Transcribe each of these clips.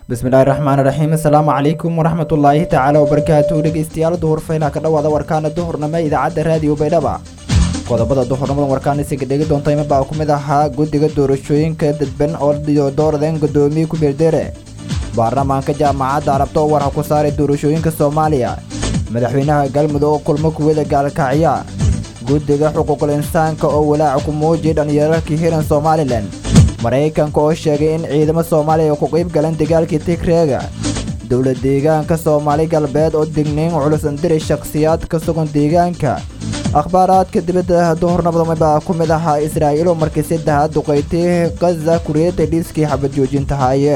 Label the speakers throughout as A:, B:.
A: bismillahi raxmaan raxiim asalaamu calaykum waraxmatullaahi tacaala wabarakaatu dhegeystayaal duhur faylaha ka dhawaada warkaana duhurnimo idaacadda raadiyo baydhaba qodobada duhurnimada warkaan isiga dhegi doonta ima baa ku mid ahaa guddiga doorashooyinka dadban oo dooradeen guddoomiye ku beerdere baarlamaanka jaamacadda arabta oo warha ku saaray doorashooyinka soomaaliya madaxweynaha galmudug oo kulmo kuwada gaalkacya guddiga xuquuqul insaanka oo walaaca ku muujiyay dhallinyaro ka hiran somalilan maraykanka oo sheegay in ciidamo soomaaliya ku qayb galan dagaalkii tigreega dowla deegaanka soomaali galbeed oo digniin culus andiray shakhsiyaad ka sugan deegaanka akhbaaraadka dibadda duhurnabadamabaa ku mid ahaa israa'iil oo markii saddexaad duqaytay khaza kuriyadda dhiiskii xabad joojintahaaye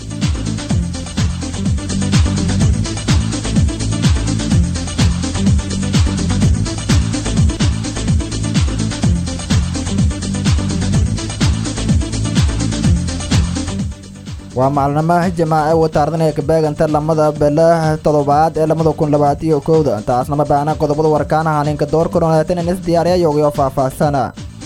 A: waa maalnamaha jamaace wataardanee kabeeganta lamada belaha toddobaad ee labada kun labaatiyo kowda taasnama baana qodobada warkaan ahaaninka door koronaatan is diyaariya yoogyo faahfaahsana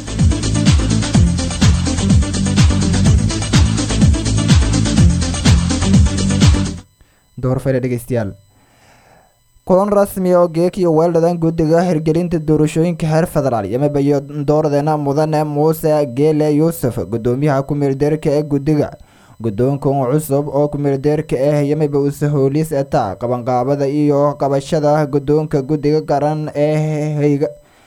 A: dhegeystayaal kulan rasmi oo geekiyo weeldhadan guddiga hirgelinta doorashooyinka heer federaal yamabayo dooradeena mudane muuse geele yuusuf guddoomiyaha ku-meeldeerka ee guddiga guddoonkan cusub oo kumeeldeerka ah yamiba usahooliis eta qabanqaabada iyo qabashada guddoonka guddiga qaran ee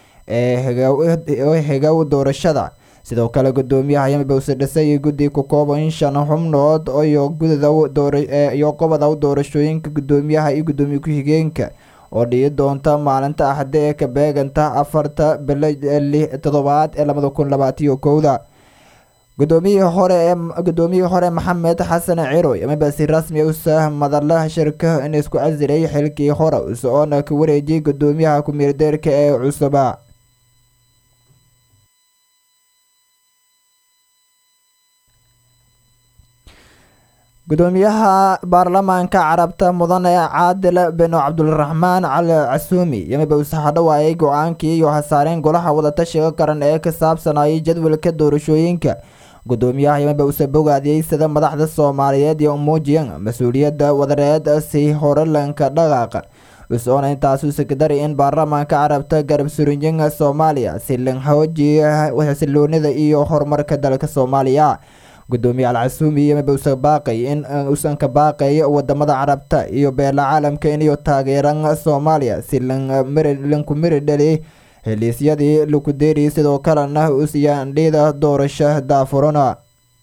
A: hegow doorashada sidoo kale guddoomiyaha yamiba use dhisay guddi ku kooban shan xubnood iyo qoboda doorashooyinka guddoomiyaha iyo guddoomiye ku-xigeenka oo dhici doonta maalinta axde ee ka beeganta afarta bilo toddobaad ee labada kun labaatiyo kowda gudoomiyihii hore ee guddoomiyihii hore maxamed xasan ciroy amaba si rasmi usa madala shirka in isku casilay xilkii hore usoona ka wareejiyay guddoomiyaha ku-meeldeerka ee cusuba gudoomiyaha baarlamaanka carabta mudane caadil beno cabdulraxmaan cali casuumi yamiba use hadhawaayay go-aankii iyo hasaareen golaha wadatashiga qaran ee ka saabsanayay jadwalka doorashooyinka guddoomiyaha yamiba use bogaadiyey sida madaxda soomaaliyeed iyo muujiyan mas-uuliyadda wadareed si horelanka dhaqaaqa usoona intaas usekadari in baarlamaanka carabta garab surinyin soomaaliya si lan xoojiya xasiloonida iyo horumarka dalka soomaaliya gudoomiye alcasuumi yamiba use baaqay in usan ka baaqay wadamada carabta iyo beela caalamka inayo taageeran soomaaliya si lanku miri dhali heliisyadii laku deeriyay sidoo kalena usyaandhida doorasho daafurana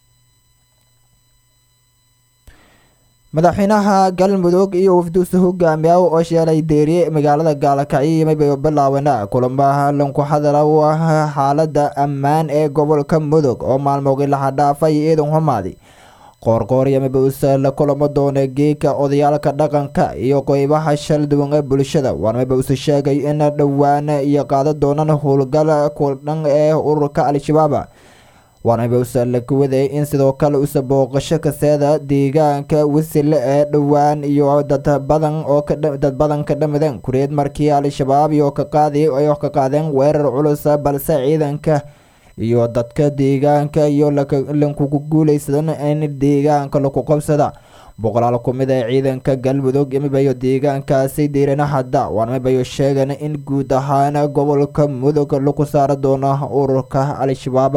A: madaxweynaha galmudug iyo wafduusa hogaamiya oo sheelay deeriye magaalada gaalkacyo yamiba bilaabana kulamaha lanku hadala xaalada ammaan ee gobolka mudug oo maalmoogii laha dhaafay ciidan xumaadi qoorqoor yamiba use la kulamo doona geeka odayaalka dhaqanka iyo qeybaha shal duwan ee bulshada waanamiba use sheegay in dhowaan iyo qaada doonaan howlgal kudhan ee ururka al-shabaab waanamiba use la kuwaday in sidoo kale use booqasho kaseeda deegaanka wasile ee dhowaan iyo dad badan oo dad badan ka dhamadeen kureed markii al-shabaab iyo ka qaadi ay ka qaadeen weerar culus balse ciidanka iyo dadka deegaanka iyo lankugu guuleysadan in deegaanka laku qabsada boqolaal ku mid ee ciidanka galmudug yamibayo deegaankaasi diirana hadda waanamibayo sheegan in guud ahaan gobolka mudug lagu saari doono ururka al-shabaab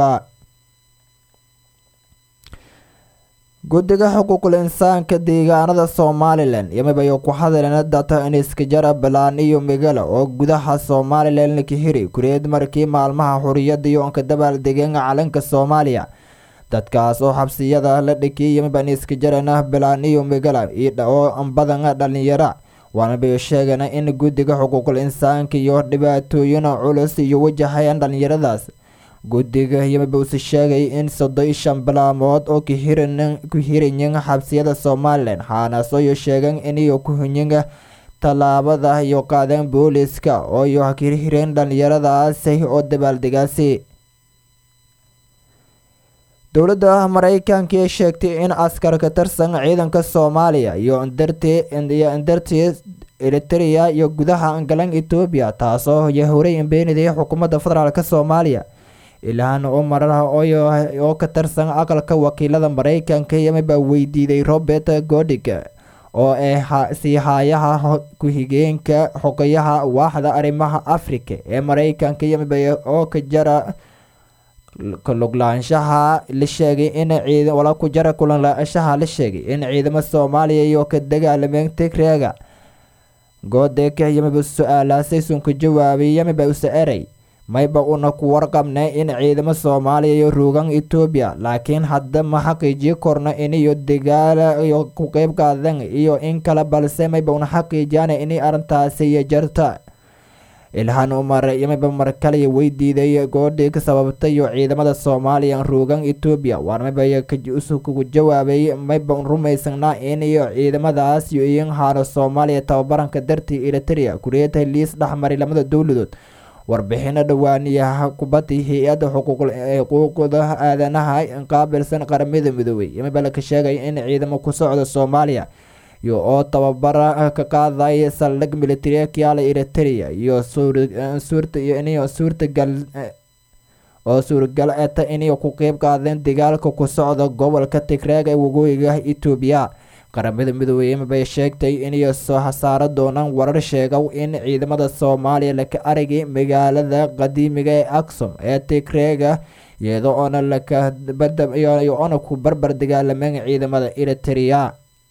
A: guddiga xuquuqul insaanka deegaanada somalilan yamibayo ku hadleen data iniskajara balaan iyo migala oo gudaha somalilan laka hiri kureed markii maalmaha xuriyada iyo onka dabaaldegeen calanka soomaaliya dadkaas oo xabsiyada la dhikiyay yamiba iniskajarana balaan iyo migala oo badan dhalinyara waanamibayo sheegeen in guddiga xuquuqul insaanka iyo dhibaatooyin culus iyo wajahayaan dhalinyaradaas guddiga yamiba use sheegay in soddon shan bilaamood oo ku hiranyin xabsiyada somalilan xaanaasooyo sheegan iniyo ku hunyin tallaabada iyo qaadeen booliska oo iyo hirhireen dhalinyaradaasi oo dabaaldegaasi dowladda maraykanka ee sheegtay in askar ka tirsan ciidanka soomaaliya iyo indartii eritrea iyo gudaha galan etoobiya taasoo horey beenidaya xukuumadda federaalk soomaaliya ilhaan umar oo ka tirsan aqalka wakiilada maraykanka yamaba weydiiday robert godig oo ah sii haayaha ku-xigeenka xogayaha waaxda arrimaha africa ee maraykanka yamaba oo ka jara kuluglaanshaha la sheegay in wala ku jara kulanlaanshaha la sheegay in ciidamo soomaaliya iyo ka dagaalameen tigreega goodeka yamaba su-aalaasay sunka jawaabay yamaba usa eray mayba una ku warqabnay in ciidamo soomaaliya iyo ruugan etoobiya laakiin hadda ma xaqiijiyi korno iniyo dagaala iyo ku qeyb qaadan iyo in kale balse mayba una xaqiijiyana inay arrintaasi iyo jarta ilhaan umar yamaba mar kale weydiiday goodhii ka sababtay iyo ciidamada soomaaliya ruugan etoobiya waar mayba kugu jawaabay mayba rumaysanaa in iyo ciidamadaas iyo iin haano soomaaliya tababaranka dartii eritrea kureeta liis dhexmaray lamada dowladood warbixino dhawaaniyaha kubadda hay-adda xuquuqda aadanaha qaabilsan qaramada midoobey yamaba laka sheegay in ciidamo ku socda soomaaliya iyo oo tababara ka qaaday saldhig military kiala eritrea iyo suurta iyo suurtagal oo suuragal eta inay ku qeyb qaadeen dagaalka ku socda gobolka tigreeg ee waqooyiga etoobiya qaramada midoobey bay sheegtay inay soo hasaaro doonaan warar sheegow in ciidamada soomaaliya laka aragay magaalada qadiimiga ee aksom ee tigreega iyadoo oona lakaoona ku barbar dagaalameen ciidamada eritrea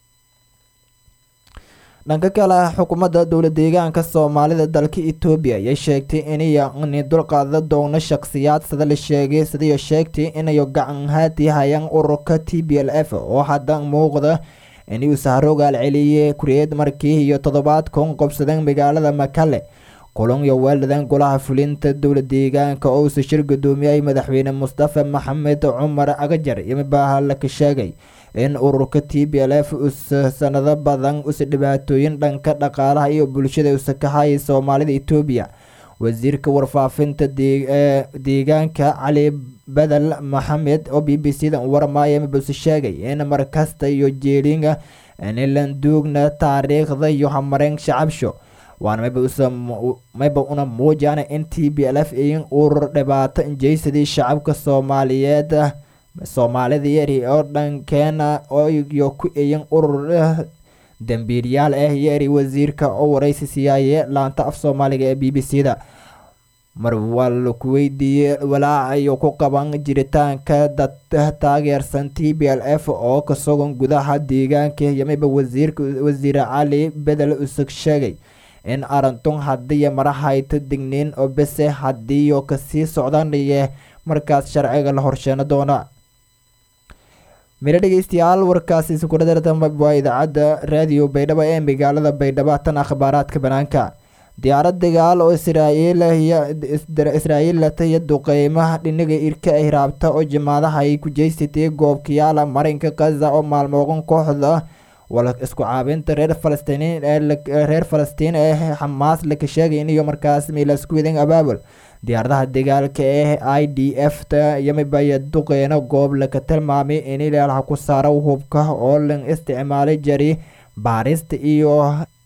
A: dhanka kale xukuumadda dowla deegaanka soomaalida dalka etoobiya ayay sheegtay inay dulqaada doono shakhsiyaad sida la sheegay siday sheegtay inay gacan haati hayaan ururka t b l f oo hadda muuqda inuu sahrogaal celiyey kureed markii iyo toddobaad kun qobsadeen magaalada makale kulan iyo weeldadan golaha fulinta dowla deegaanka oo usa shir gudoomiyay madaxweyne mustafa maxamed cumar agajar yomibaaha laka sheegay in ururka t b l f usa sanado badan usa dhibaatooyin dhanka dhaqaalaha iyo bulshada usa ka hayay soomaalida etoobiya wasiirka warfaafinta deegaanka cali badel maxamed oo b b c da warmaya mabuse sheegay in markasta iyo jeelinga nilanduugna taariikhda iyo hamareen shacabsho waana mayba una muujana in t b l f in urur dhibaato injeysadii shacabka soomaaliyeed soomaalida yari oo dhankeena iyo ku eyin urur dambiilyaal ah yari wasiirka oo waraysi siiyaaye laanta af soomaaliga ee b b c da mar waa laku weydiiyey walaaca iyo ku qaban jiritaanka dad taageersan t b l f oo ka sugan gudaha deegaanka yamiba wasiirka wasiir cali bedel usug sheegay in arintun hadiiyo marahayta digniin oo bese hadiiyo kasii socdanaye markaas sharciga la horsheeno doona miro dhegeystayaal warkaasi isukudhadartama waa idaacadda raadiyo baydhabo ee magaalada baydhabo tan akhbaaraadka banaanka diyaarad dagaal oo israa'iil lataya duqeymaha dhinaga irka ay raabta oo jimaadaha ay ku jeysatay goobkayaala marinka kaza oo maalmooqan kooxda wala isku caabinta reer falastiin reer falastiin ee xamaas laka sheegay inayo markaas miilasku wadan abaabul diyaaradaha dagaalka ee i d f ta yamibaya duqeyno goob laka tilmaamay in ilaalaha ku saara hubka oo lan isticmaalay jari baarista iyo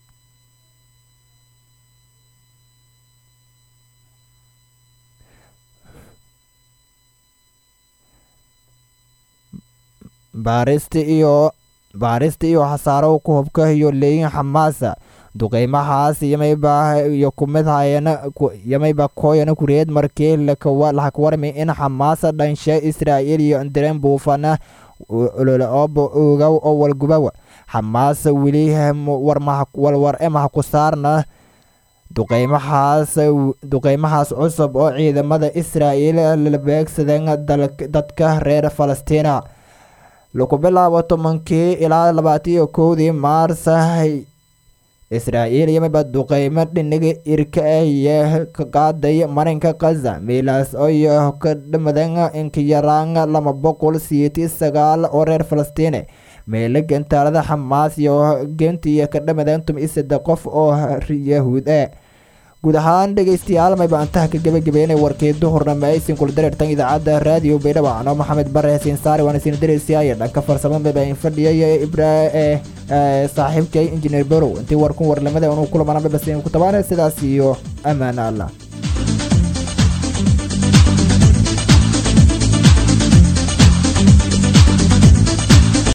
A: baarista iyo baarista iyo hasaaro ku hubka iyo leeyin xamaasa duqeymahaas yamayba iyo kumid hayana yamayba kooyana kureed markii laha warmi in xamaasa dhanshe israa'iil iyo indireen buufana ololooba ogaw oo walgubawa xamaasa weli walwar emaha ku saarna duqeymahaas duqeymahaas cusub oo ciidamada israa'iil la beegsadeen dadka reer falastiina laku bilaabo tobankii ilaa labaataiyo kowdii maars israa'iil yamiba duqeymo dhiniga irka ah iyo ka qaaday marinka kaza miilaas oo ka dhamadan inkayaraan lama boqol siyeeti sagaal oo reer falastiine meelo gantaalada xamaas iyo gentiya ka dhamadan tum-i saddex qof oo yahuud ah guud ahaan dhegeystayaal mayba antaha ka gebagabeynay warkii duhurnama aysin kula dareertan idaacadda raadiyo baydhabo anoo maxamed bare hasiin saari waana siin dareysiyaaye dhanka farsamo mayba in fadhiyay ibra ee saaxiibkay injineer berow intii warkun warlamada inuu kulamana mayba siin ku tabaana sidaas iyo ammaana allah